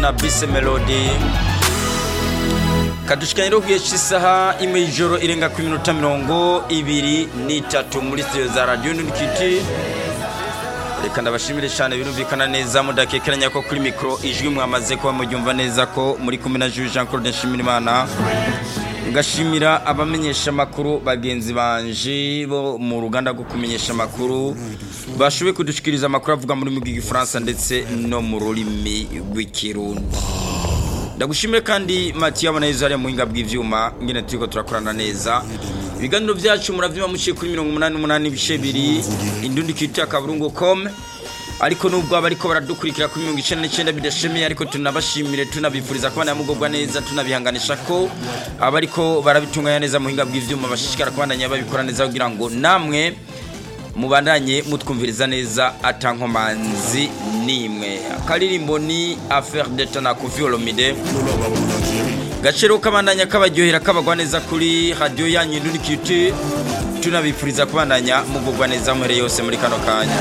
na bise melody kadushikanye rero kugihe cy'isaha imwe y'ijoro irenga ku minota mirongo ibiri n'itatu muri studio za radio nurikiti reka ndabashimire cyane birumvikana neza mudakekeranya ko kuri mikoro ijwi mwamaze kuba muryumva neza ko muri kumwe na Jules Jean Claude Nshimirimana ngashimira abamenyesha amakuru bagenzi banje bo mu ruganda rwo kumenyesha amakuru bashoboye kudushikiriza amakuru avuga muri rurimi rw'igifaransa ndetse no mu rurimi rw'ikirundi ndagushimire kandi mati yabona yezu hariya mu buhinga bw'ivyuma ngene turiko turakorana neza ibiganiro byacu muravyuma muciye kuri mirongo umunani n'umunani ibice biri indundi kiti akaburungu com ariko nubwo abariko baradukurikira kuri mirongo icenda n'icenda bidashemeye ariko tunabashimire tunabifuriza kubana mugubwa neza tunabihanganisha ko abariko barabitunganya neza mu buhinga bw'ivyuma bashishikara kubandanya babikora neza kugira ngo namwe mubandanye mutwumviriza neza atankomanzi nimwe akaririmbo ni affaire d'etat na Koffi Olomide gaciro kabandanya kabaryohera kabagwa neza kuri radio yanyu Indundi Culture tunabifuriza kubandanya mugubwa neza muhere yose muri kano kanya